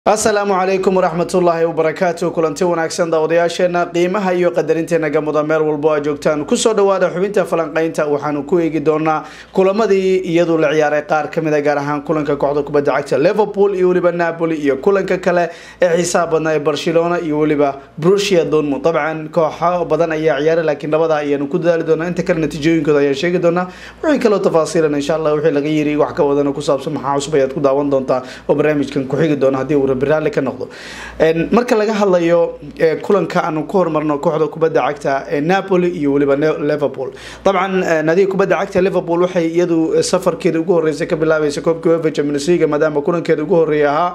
asalaamu calaykum waraxmatullaahi wabarakaatu kulanti wanaagsan daawadayaasheena qiimaha iyo qadarinteena gamuda meel walbo aa joogtaan kusoo dhawaada xubinta falanqeynta waxaanu ku eegi doonaa kulamadii iyadu la ciyaaray qaar kamid a gaar ahaan kulanka kooxda kubadda cagta liverpool iyo weliba napoli iyo kulanka kale ee xiisaha badnaa ee barcelona iyo weliba brusia dortmund dabcan kooxo badan ayaa ciyaaray laakiin labada ayaanu ku dadaali doonaa inta kale natiijooyinkooda ayaan sheegi doonaa wixii kaloo tafaasiilan insha allah wixii laga yiri wax ka wadana ku saabsan maxaa cusub ayaad ku daawan doontaa oo barnaamijkan ku xigi doona haddii uu rabiraali ka noqdo marka laga hadlayo kulanka aanu ku horumarno kooxda kubadda cagta ee napoli iyo weliba liverpool dabcan nadiga kubadda cagta liverpool waxay iyadu safarkeeda ugu horreysay ka bilaabaysa koobka uefa champions league maadaama kulankeeda ugu horreeya ahaa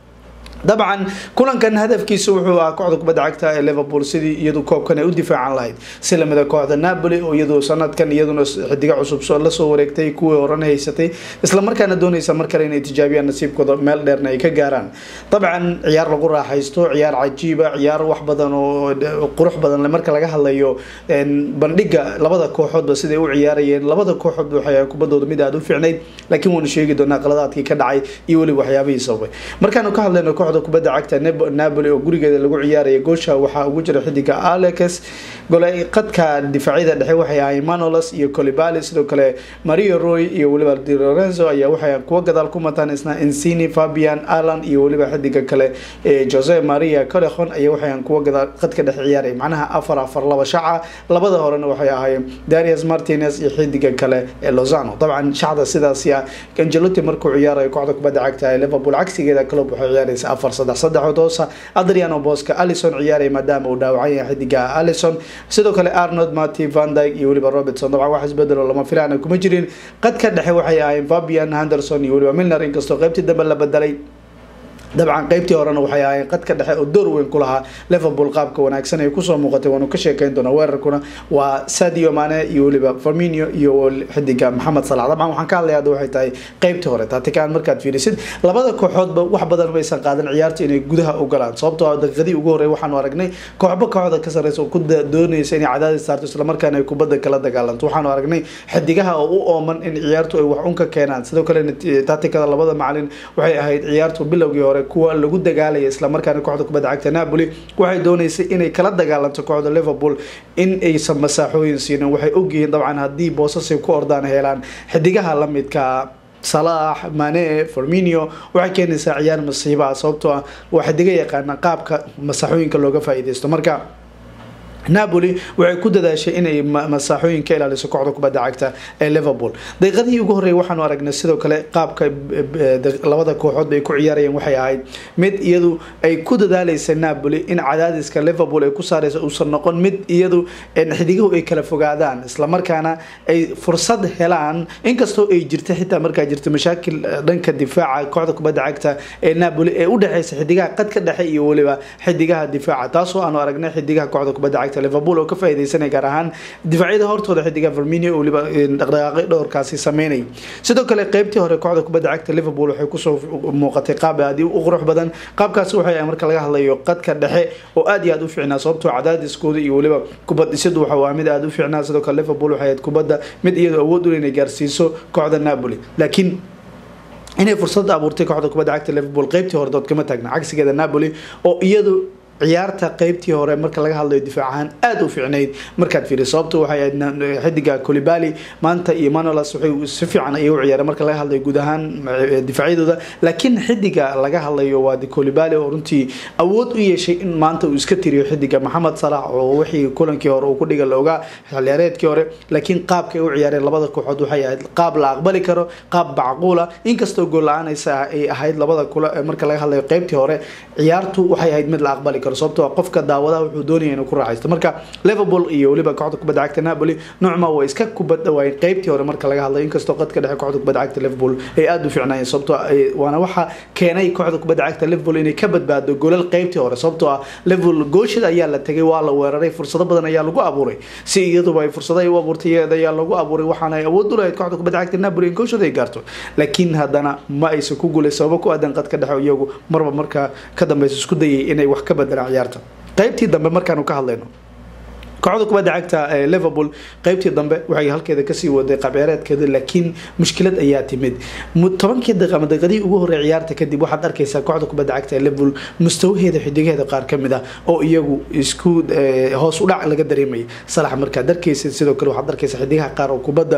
dabcan kulankan hadafkiisa wuxuu ahaa kooxda kubadda cagta ee liverpool sidii iyadu koobkan ay u difaacan lahayd si lamida kooxda napoli oo iyadu sanadkan iyaduna xidigo cusub lasoo wareegtay kuwii horena haysatay islamarkaana doonaysa mar kale inay tijaabiyaan nasiibkooda meel dheerna ay ka gaaraan dabcan ciyaar lagu raaxaysto ciyaar cajiiba ciyaar wax badan oo qurux badan marka laga hadlayo bandhiga labada kooxoodba siday u ciyaarayeen labada kooxoodba waxay kubadooda mid aada u fiicnayd laakiin waanu sheegi doonaa qaladaadkii ka dhacay iyo weliba waxyaabihii sababay markaanu ka hadlayno kooxda kubadda cagta napoli oo gurigeeda lagu ciyaaraya goosha waxaa ugu jira xidiga alex golay qadka difaacyada dhexe waxay ahaayeen manolos iyo colibali sidoo kale mario roy iyo weliba di lorenzo ayaa waxay kuwa gadaal ku mataan isna insini fabian alan iyo weliba xidiga kale jose maria colehon ayaa waxay kuwa gadaal qadka dhexe ciyaaray macnaha afar afar laba shaca labada horena waxay ahaayeen darius martinez iyo xidiga kale ee lozano dabcan shacda sidaasi ah angelotti markuu ciyaarayo kooxda kubadda cagta ee liverpool cagsigeeda club waxay ciyaaraysa afar saddex saddexood hoosa adriano boska alison ciyaaraya maadaama uu dhaawacan yahay xidiga alison sidoo kale arnold marty van dyke iyo weliba robertson dabcan wax isbedelo lama filaana kuma jirin qadka dhexe waxay ahaayeen fabian henderson iyo weliba milner inkastoo qaybtii dambe la bedelay dabcan qeybtii horena waxay ahaayeen qadka dhexe oo door weyn ku lahaa liverpool qaabka wanaagsan ay kusoo muuqatay waanu ka sheekeyn doonaa weerarkuna waa sadio mane iyo weliba farminio iyo xidiga maxamed salax dabcan waxaan ka hadlaya hadda waxay tahay qeybtii hore taatikaan markaad fiirisid labada kooxoodba wax badan maysan qaadan ciyaarta inay gudaha u galaan sababtoo ah daqiiqadii ugu horey waxaanu aragnay kooxba kooxda ka sareysa oo ku doonaysa inay cadaadis saarto islamarkaana ay kubadda kala dagaalanto waxaanu aragnay xidigaha oo u ooman in ciyaartu ay wax un ka keenaan sidoo kale taatikada labada macalin waxay ahayd ciyaartu bilowgii hore kuwa lagu dagaalaya islamarkaana kooxda kubadda cagta napoli waxay dooneysay inay kala dagaalanto kooxda liverpool in aysan masaaxooyin siinin waxay ogyihiin dabcan haddii boosasay ku ordaan helaan xidigaha lamidka salax mane forminio waxay keenaysaa ciyaar masiibaha sababtoo ah waa xidiga yaqaana qaabka masaaxooyinka looga faa-ideysto marka napoli waxay ku dadaashay inay masaaxooyin ka ilaaliso kooxda kubadda cagta ee liverpool daqiiqadihii ugu horreeyay waxaanu aragnay sidoo kale qaabka labada kooxood bay ku ciyaarayeen waxay ahayd mid iyadu ay ku dadaaleysa napoli in cadaadiska liverpool ay ku saareysa uusan noqon mid iyadu xidigahu ay kala fogaadaan islamarkaana ay fursad helaan inkastoo ay jirta xitaa markaa jirta mashaakil dhanka difaaca kooxda kubadda cagta ee napoli ee udhexeysa xidigaha qadka dhexe iyo weliba xidigaha difaaca taasoo aanu aragnay xidigaha kooxda kubadda cagta liverpool oo ka faaideysanay gaar ahaan difaacyada hortooda xidiga verminio oo weliba dhaqdhaqaaqyo dhowrkaasi sameynay sidoo kale qeybtii hore kooxda kubadda cagta liverpool waxay kusoo muuqatay qaab aad u qurux badan qaabkaasi waxay ahay marka laga hadlayo qadka dhexe oo aad iyo aad u fiicnaa sababtoo cadaadiskooda iyo weliba kubad dhisadu waxa waa mid aad u fiicnaa sidoo kale liverpool waxay ahayd kubadda mid iyadoo awood u inay gaarsiiso kooxda napoli laakiin inay fursad abuurtay kooxda kubadda cagta liverpool qeybtii hore dood kama taagna cagsigeeda napoli oo iyadu ciyaarta qeybtii hore marka laga hadlayo difaac ahaan aada u fiicnayd markaad fiiri sababto waxay ahayd xidiga colibali maanta iyo manolas waxay si fiican ayay u ciyaareen marka laga hadlayo guud ahaan difaacyadooda laakiin xidiga laga hadlayo waa colibali oo runtii awood u yeeshay in maanta uu iska tiriyo xidiga maxamed salax oo wixii kulankii hore uu ku dhiga la ogaa xilciyaareedkii hore laakiin qaabka ay u ciyaareen labada kooxood waxay ahayd qaab la aqbali karo qaab macquula inkastoo gool la-aanaysa ay ahayd labada kula marka laga hadlayo qeybtii hore ciyaartu waxay ahayd mid la aqbali karo sababtoo qofka daawadaha wuxuu doonaya inuu ku raaxaysto marka liverpool iyo weliba kooxda kubadda cagta napoli noocma way iska kubad dhawaayeen qeybtii hore marka laga hadlayo inkastoo qadka dhexe kooxda kubadda cagta liverpool ay aada u fiicnaayeen sababtoo waana waxa keenay kooxda kubadda cagta liverpool inay ka badbaado golal qeybtii hore sababtoo ah liverpool gooshada ayaa la tegay waa la weeraray fursado badan ayaa lagu abuuray si iyaduba ay fursado ay u abuurtay iyada ayaa lagu abuuray waxaana ay awood u lahayd kooxda kubadda cagta napoli in gooshada ay gaarto laakiin haddana ma aysan ku guulay sababo ku aadan qadka dhexe iyagu marba markaa ka dambeysa isku dayay inay wax ka bedelaan ciyaarta qaybtii dambe markaanu ka hadlayno kooxda kubadda cagta ee liverpool qeybtii dambe waxay halkeeda kasii waday qabciyaareedkeeda laakiin mushkilad ayaa timid tobankii daqiiq ama daqiiqadii ugu horey ciyaarta kadib waxaad arkaysaa kooxda kubadda cagta ee liverpool mustawaheeda xidigaheeda qaar kamid ah oo iyagu isku hoos u dhac laga dareemayay salax markaad arkaysa sidoo kale waxaad arkaysaa xidigaha qaar oo kubadda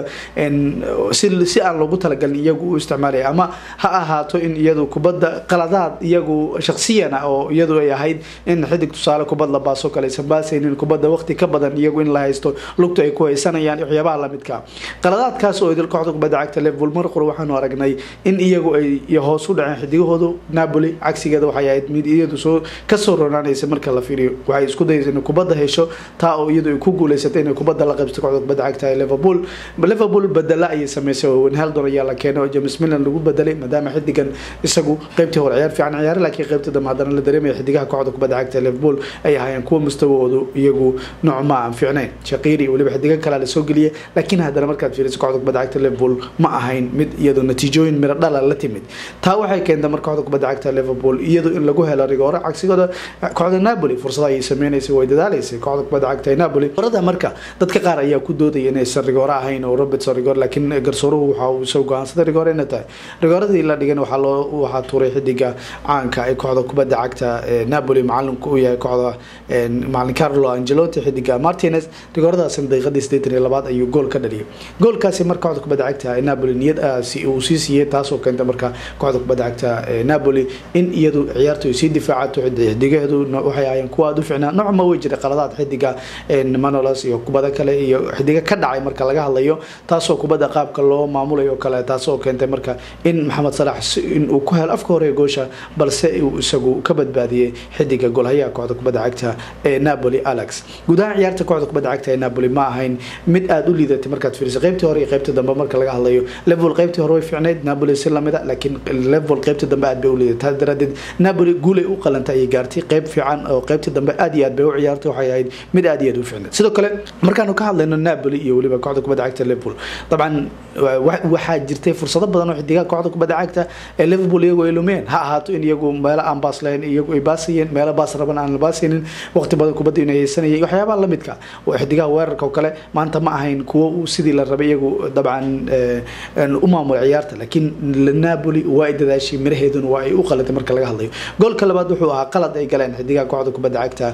si aan loogu talagalin iyagu u isticmaalaya ama ha ahaato in iyadu kubadda qaladaad iyagu shaksiyan ah oo iyadu ay ahayd in xidig tusaale kubad la baaso kale aysan baasaynin kubadda waqti ka badan iyagu in la haysto lugta ay ku haysanayaan waxyaabaha lamidka qaladaadkaas oo idil kooxda kubadda cagta liverpool mar qura waxaanu aragnay in iyagu ay hoos u dhaceen xidigahoodu napoli cagsigeeda waxay ahayd mid iyadu soo kasoo ronaanaysa marka la fiiriyo waxay isku dayaysa inay kubadda hesho taa oo iyadu ay ku guuleysatay inay kubadda la qaybsato kooxda kubadda cagta ee liverpool liverpool bedela ayay sameysay oo wenheldon ayaa la keenay oo james milan lagu bedelay maadaama xidigan isagu qeybtii hore ciyaar fiican ciyaare laakiin qeybtii dambe haddana la dareemaya xidigaha kooxda kubadda cagta ee liverpool ay ahaayeen kuwa mustawahoodu iyagu noocma aan fiicnayn shaqiiri weliba xidigan kalea lasoo geliyay laakiin haddana markaad fiiriso kooxda kubadda cagta liverpool ma ahayn mid iyadu natiijooyin miro dhala la timid taa waxay keentay marka kooxda kubadda cagta liverpool iyadu in lagu helo rigoore cagsigooda kooxda napoli fursada ayay sameynaysay way dadaalaysay kooxda kubadda cagta ee napoli orada marka dadka qaar ayaa ku doodaya inaysan rigoore ahayn oo robertson rigoore laakiin garsooruhu waxa uu soo go-aansaday rigoore inay tahay rigooradii la dhigan waxaa loo waxaa tuuray xidiga caanka ee kooxda kubadda cagta ee napoli macalinku u yahay kooxda macalin carlo angelotti xidiga martinez rigooradaasina daqiiqadii sideetan iyo labaad ayuu gool ka dhaliyay goolkaasi marka kooxda kubadda cagta ee napoli niyad uu sii siiyey taasoo keentay marka kooxda kubadda cagta ee napoli in iyadu ciyaartu ay sii difaacato xidigaheedu waxay ahaayeen kuwa aada u ficnaa noocma way jiray qaladaad xidiga manolos iyo kubada kale iyo xidiga ka dhacay marka laga hadlayo taasoo kubadda qaabka loo maamulayo o kale taasoo keentay marka in maxamed salax in uu ku helo afka hore goosha balse uu isagu ka badbaadiyey xidiga golhayaha kooxda kubadda cagta ee napoli alex guud ahaan ciyaarta kooxda kubadda cagta ee napoli ma ahayn mid aada u liidatay markaad fiiriso qeybtii hore iyo qeybtii dambe marka laga hadlayo level qeybtii hore way fiicnayd napoli si lamida laakiin level qeybtii dambe aad bay u liidatay taas daraadeed napoli guulay u qalantay ayay gaartay qeyb fiican oo qeybtii dambe aad iyo aad bay u ciyaartay waxay ahayd mid aad iyo aad u fiicnayd sidoo kale markaanu ka hadlayno napoli iyo weliba kooxda kubadda cagta liverpool dabcan waxaa jirtay fursado badan oo xidigaha kooxda kubadda cagta ee liverpool iyagu ay lumeen ha ahaato in iyagu meelo aan baas lahayn iyagu ay baasayeen meelo baas raban aan la baasaynin waqti badan kubadda inay haysanayay waxyaabaha lamidka oo xidigaha weerarka oo kale maanta ma ahayn kuwo sidii la rabay iyagu dabcan u maamula ciyaarta laakiin napoli waa ay dadaashay miraheeduna waa ay u qalatay marka laga hadlayo goolka labaad wuxuu ahaa qalad ay galeen xidigaha kooxda kubadda cagta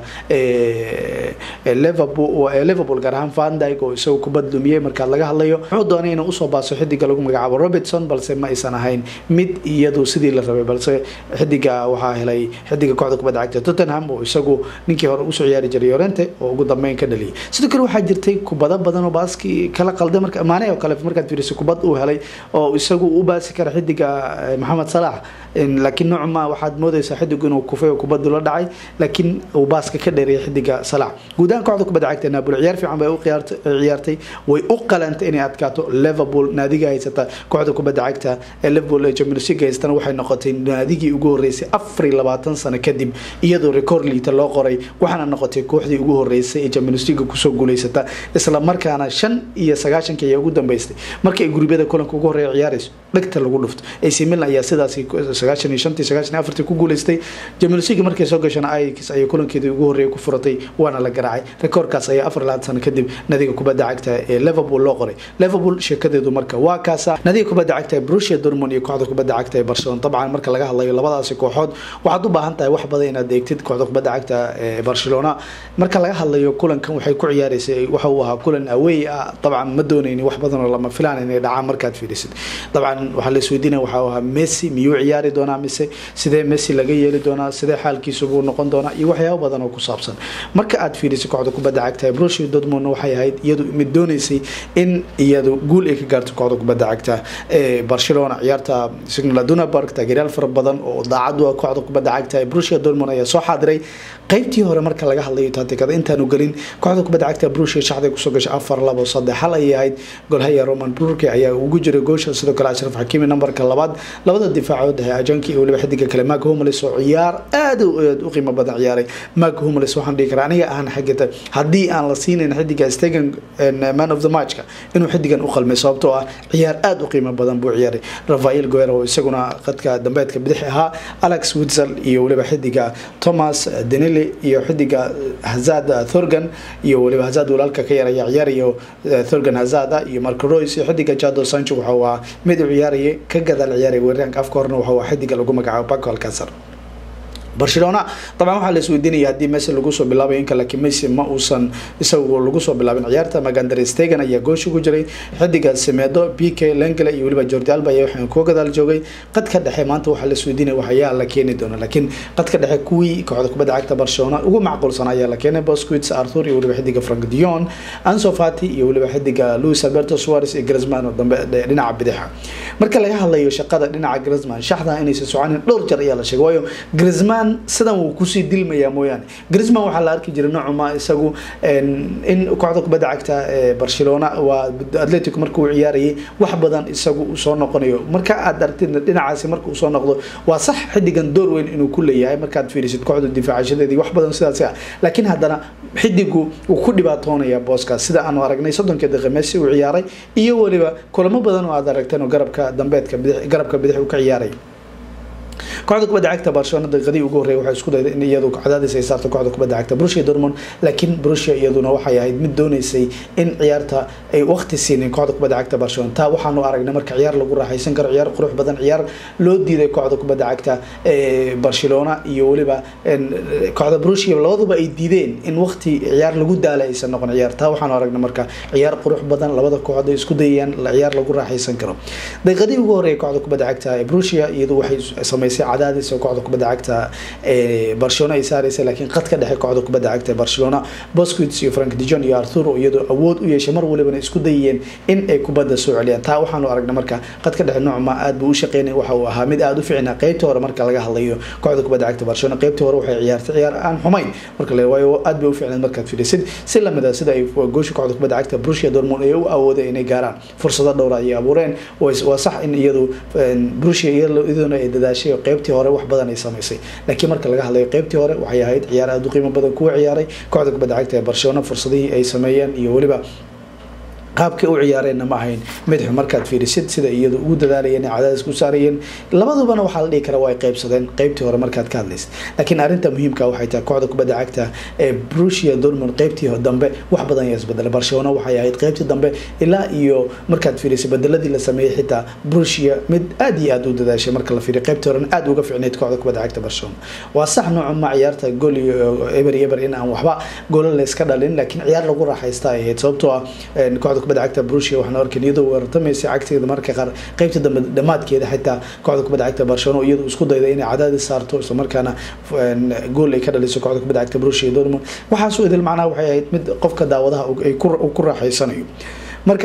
liverpool gaar ahaan van dyke oo isagu kubad lumiyey marka laga hadlayo wuxuu doonay inuu usoo baaso xidiga lagu magacaabo robertson balse ma aysan ahayn mid iyadu sidii la rabay balse xidiga waxaa helay xidiga kooxda kubadda cagta tottenham oo isagu ninkii hore usoo ciyaari jiray yorente oo ugu dambeyn ka dhaliyay sidoo kale waxaa jirtay kubado badan oo baaskii kala qalday marka maane oo kale markaad fiiriso kubad uu helay oo isagu u baasi kara xidiga maxamed salax laakiin noocma waxaad moodaysaa xidigu inuu kufay oo kubadu la dhacay laakiin uu baaska ka dheereeyay xidiga salax guud ahaan kooxda kubadda cagta napoli ciyaar fiican bay u ciyaartay way u qalantay inay adkaato liverpool naadiga haysata kooxda kubadda cagta ee liverpool ee champions league haystana waxay noqotay naadigii ugu horeysay afar iyo labaatan sano kadib iyadoo record liita loo qoray waxaana noqotay kooxdii ugu horeysay ee champions league kusoo guuleysata isla markaana shan iyo sagaashankii ayaa ugu dambeystay markii ay gurubyada kulanka ugu horeeya ciyaarayso dhegta lagu dhufto AC Milan ayaa sidaas sagaashan iyo shantii sagaashan iyo afartii ku guuleystay champions league markay soo gashana Ajax ayay kulankeedii ugu horeeyay ku furatay waana la garaacay rekoorkaas ayaa afar labaatan sano kadib nadiga kubadda cagta ee liverpool loo qoray liverpool sheekadeedu marka waa kaasa nadiga kubadda cagta ee Borussia Dortmund iyo kooxda kubadda cagta ee Barcelona dabcan marka laga hadlayo labadaasi kooxood waxaad u baahan tahay wax badan inaad eegtid kooxda kubadda cagta ee Barcelona marka laga hadlayo kulankan waxay ku ciyaaraysay waxa uu ahaa kulan away ah dabcan ma doonayni wax badan oo lama filaan inay dhacaan markaad fiirisid dabcan waxaa la isweydiinaya waxa uu ahaa Messi miyuu ciyaari doonaa mise sidee Messi laga yeeli doonaa sidee xaalkiisu buu noqon doonaa iyo waxyaabo badan oo ku saabsan marka aad fiirisid kooxda kubadda cagta ee Borussia Dortmund waxay ahayd iyadu mid doonaysay in iyadu guul ay ka gaarto kooxda kubadda cagta ee Barcelona ciyaarta Signal Iduna Park taageerayaal fara badan oo daacad u ah kooxda kubadda cagta ee Borussia Dortmund ayaa soo xaadiray qaybtii hore marka laga hadlayo taatikada intaanu gelin kooxda kubadda cagta Borussia shaxday kusoo gashay afar labo saddex hal ayay ahayd golhaya Roman Burke ayaa ugu jiray goosha sidoo kale Ashraf achraf xakiimi numberka labaad labada difaacood ee ajanki iyo weliba xidiga kale mark homelis oo ciyaar aad u qiimo badan ciyaaray mark homelis waxaan dhihi karaa aniga ahaan xagita haddii aan la siinayn xidiga stegan man of the matchka inuu xidigan u qalmay sababtoo ah ciyaar aada u qiimo badan buu ciyaaray rafael guero oo isaguna qadka dambeedka bidix ahaa alex witzel iyo weliba xidiga thomas denili iyo xidiga hazad thorgan iyo weliba hazad walaalka ka yaraya ciyaarayo thorgan hazada iyo marco royce iyo xidiga jado sancho waxa uu ahaa mid u ciyaaraya ka gadaal ciyaaraya weeraryaanka afka horena waxa uu xidiga lagu magacaabo paco alcasar barcelona dabcan waxaa la isweydiinaya haddii messi lagu soo bilaabay inka laakiin messi ma uusan isagu lagu soo bilaabin ciyaarta magander stegan ayaa goosh ugu jiray xidiga semedo b k lengele iyo weliba jordi alba ayaa waxaan kuwa gadaal joogay qadka dhexe maanta waxaa la isweydiinaya waxayaa la keeni doona laakiin qadka dhexe kuwii kooxda kubadda cagta barcelona ugu macquulsan ayaa la keenay bosquits arthur iyo weliba xidiga frank dion anso fati iyo weliba xidiga luis alberto suarez iyo grisman oo dambe dhinaca bidixa marka laga hadlayo shaqada dhinaca grisman shaxda inaysan soconin dhowr jar ayaa la sheegay waayo grisman sidan wuu kusii dilmayaa mooyaane grisman waxaa la arki jiray nocuma isagu in kooxda kubadda cagta ee barcelona waa atletico marka uu ciyaarayay wax badan isagu soo noqonayo marka aad aragtid dhinacaasi marka uu soo noqdo waa sax xidigan door weyn inuu ku leeyahay markaad fiirisid kooxda difaacashadeedii wax badan sidaas ah laakiin haddana xidigu wuu ku dhibaatoonaya booskaas sida aanu aragnay soddonkii daqiiqa messi uu ciyaaray iyo weliba kulamo badan oo aad aragteen oo garabka dambeedka bidix garabka bidix uu ka ciyaaray kooxda kubadda cagta barcelona daqiiqadii ugu horreeyay waxay isku dayday in iyadu cadaadis ay saarto kooxda kubadda cagta Borussia Dortmund laakiin Borussia iyaduna waxay ahayd mid doonaysay in ciyaarta ay waqti siinin kooxda kubadda cagta Barcelona taa waxaanu aragnay marka ciyaar lagu raaxaysan karo ciyaar qurux badan ciyaar loo diiday kooxda kubadda cagta ee Barcelona iyo waliba kooxda Borussia labaduba ay diideen in waqti ciyaar lagu daala aysan noqon ciyaar taa waxaanu aragnay marka ciyaar qurux badan labada kooxood ay isku dayayaan ciyaar lagu raaxaysan karo daqiiqadii ugu horreeyay kooxda kubadda cagta ee Borussia iyadu waxay samaysay cadaadis oo kooxda kubadda cagta ee Barcelona ay saaraysa laakiin qadka dhexe kooxda kubadda cagta ee Barcelona Busquets iyo Frank de Jong iyo Arthur oo iyadoo awood u yeeshay mar walibana isku dayeen in ay kubadda soo celiyaan taa waxaanu aragnay marka qadka dhexe noocma aad buu u shaqeynay waxa uu ahaa mid aad u fiicnaa qaybtii hore marka laga hadlayo kooxda kubadda cagta Barcelona qaybtii hore waxay ciyaartay ciyaar aan xumayn marka la waayo aad bay u fiicnayd markaad fiirisid si lamid ah sida ay goosha kooxda kubadda cagta Borussia Dortmund ay u awoodeen inay gaaraan fursado dhowr ay abuureen waa sax in iyadu Borussia iyaduna ay dadaashay qaybtii hore wax badan ay samaysay laakiin marka laga hadlayo qaybtii hore waxay ahayd ciyaar aad u qiimo badan kuwa ciyaaray kooxda kubadda cagta ee Barcelona fursadihii ay sameeyeen iyo waliba qaabkay u ciyaareenna ma ahayn mid xun markaad fiirisid sida iyadu ugu dadaalayeen cadaadis ku saarayeen labadubana waxaa la dhihi karaa waa ay qaybsadeen qaybtii hore markaad ka hadlaysid laakiin arrinta muhiimka waxay tahay kooxda kubadda cagta ee Borussia Dortmund qaybtii dambe wax badan ayaa isbedelay Barcelona waxay ahayd qaybtii dambe ilaa iyo markaad fiirisid bedeladii la sameeyay xitaa Borussia mid aad iyo aad u dadaashay marka la fiiriyo qaybtii hore aad uga fiicneyd kooxda kubadda cagta Barcelona waa sax nooca ma ciyaarta gool iyo eber eber in aan waxba gool la iska dhalin laakiin ciyaar lagu raaxaysta ay ahayd sababtoo ah kooxda kubadda cagta Borussia waxaan arkay iyadoo weerartamaysa cagteeda marka qaar qaybta dambe dhamaadkeeda xitaa kooxda kubadda cagta Barcelona iyadoo isku dayday inay cadaadis saarto isla markaana gool ay ka dhaliso kooxda kubadda cagta Borussia Dortmund waxaas oo idil macnaha waxay ahayd mid qofka daawadaha ay ku raaxaysanayo marka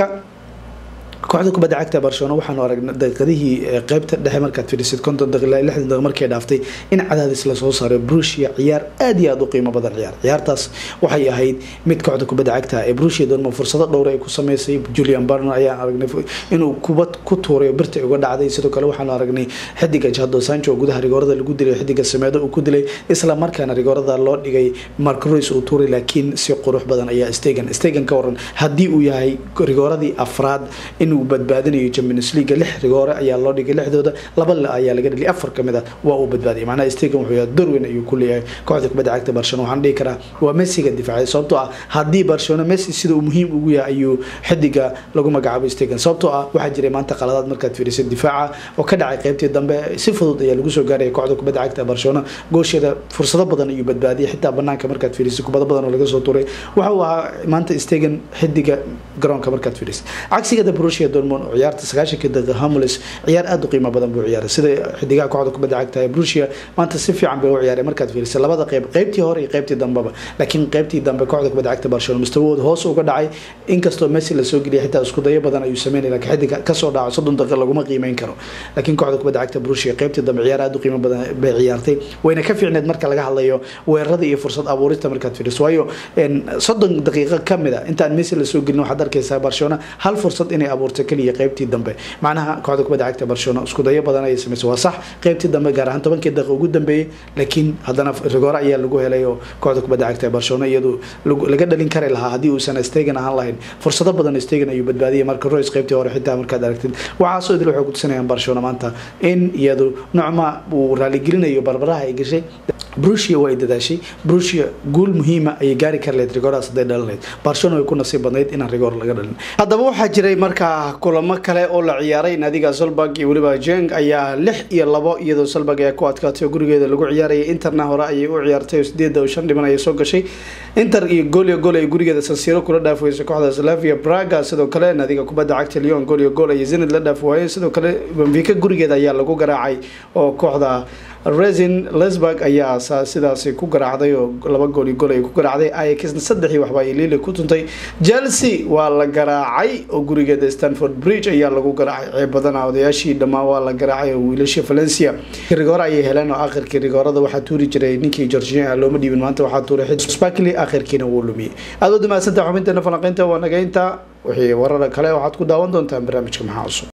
kooxda kubadda cagta Barcelona waxaanu aragnay daqiiqadihii qaybta dhexe markaad fiirisid konton daqiiqo ilaa lixdan daqiiqo markay dhaaftay in cadaadis la soo saaray Borussia ciyaar aad iyo aad u qiimo badan ciyaar ciyaartaas waxay ahayd mid kooxda kubadda cagta ee Borussia Dortmund fursado dhowr ay ku sameysay Julian Barner ayaa aragnay inuu kubad ku tuuray birta uga dhacday sidoo kale waxaanu aragnay xidiga Jadon Sancho gudaha rigoorada lagu dilay xidiga Semedo uu ku dilay isla markaana rigoorada loo dhigay Marco Reus uu tuuray laakiin si qurux badan ayaa Stegen Stegen ka waran haddii uu yahay rigooradii afraad inuu badbaadinayo Champions League lix rigoore ayaa loo dhigay lixdooda laba ayaa laga dhigay afar kamid ah waa uu badbaadiyay macnaha Stegen wuxuu yahay door weyn ayuu ku leeyahay kooxda kubadda cagta Barcelona waxaan dhihi karaa waa Messi ga difaacay sababtoo ah haddii Barcelona Messi sida uu muhiim ugu yahay ayuu xidiga lagu magacaabo Stegen sababtoo ah waxaa jiray maanta qaladaad markaad fiirisid difaaca oo ka dhacay qaybtii dambe si fudud ayaa lagu soo gaaray kooxda kubadda cagta Barcelona goosheeda fursado badan ayuu badbaadiyay xitaa banaanka markaad fiirisid kubado badan oo laga soo tuuray waxa uu ahaa maanta Stegen xidiga garoonka markaad fiirisid cagsiga Borussia Dortmund oo ciyaarta 90 daqiiqo Hamulis ciyaar aad u qiimo badan buu ciyaaray sida xidigaha kooxda kubadda cagta ee Borussia maanta si fiican bay u ciyaaray markaad fiiriso labada qayb qaybtii hore iyo qaybtii dambeba laakiin qaybtii dambe kooxda kubadda cagta Barcelona mustawooda hoos uga dhacay inkastoo Messi la soo geliyay xitaa isku dayo badan ayuu sameeyay laakiin xidiga ka soo dhaco 30 daqiiqo laguma qiimeyn karo laakiin kooxda kubadda cagta Borussia qaybtii dambe ciyaar aad u qiimo badan bay ciyaartay wayna ka fiicneed marka laga hadlayo weerarada iyo fursad abuurista markaad fiiriso waayo 30 daqiiqo kamid ah intaan Messi la soo gelin waxaad arkaysaa Barcelona hal fursad inay abuur abuurtay keliya qeybtii dambe macnaha kooxda kubadda cagta barcelona isku dayo badan ayay samaysay waa sax qeybtii dambe gaar ahaan tobankii daqiiqa ugu dambeeyey laakiin haddana rigoore ayaa lagu helay oo kooxda kubadda cagta barcelona iyadu laga dhalin kari lahaa haddii uusan stegen ahaan lahayn fursado badan stegen ayuu badbaadiyay marka royce qeybtii hore xitaa markaad aragtid waxaasoo idil waxay kutusinayaan barcelona maanta in iyadu nocma uu raaligelinayo barbaraha ay gashay brusia waa ay dadaashay brusia guul muhiima ayay gaari kari lahayd rigooradaas hadday dhalin lahayd barcelona way ku nasiib badnayd inaan rigoor laga dhalin haddaba waxaa jiray markaa kulamo kale oo la ciyaaray naadiga solberg iyo weliba jeng ayaa lix iyo labo iyadoo solberg ayaa ku adkaatay oo gurigeeda lagu ciyaarayay interna hore ayay u ciyaartay oo sideeda oo shan dhiban ayay soo gashay inter iyo goolyo gool ay gurigeeda sansiro kula dhaaf weysay kooxda slavia braga sidoo kale naadiga kubadda cagta leon goolyo gool ayay zenid la dhaaf waayeen sidoo kale benfica gurigeeda ayaa lagu garaacay oo kooxda resin lesburg ayaa sidaasi ku garaacday oo laba gool iyo gool ay ku garaacday ayaxna saddexii waxba ay lili ku tuntay chelsea waa la garaacay oo gurigeeda stanford bridge ayaa lagu garaacay ceeb badana odayaashii dhammaan waa la garaacay oo wiilashii valencia rigoore ayay heleen oo akhirkii rigoorada waxaa tuuri jiray ninkii georgian looma dhiibin maanta waxaa tuuray sparkly akhirkiina wuu lumiyey aad u mahadsantaha xubinteena falanqeynta waa nageynta wixii warar kale waxaad ku daawan doontaan barnaamijka maxaa cusub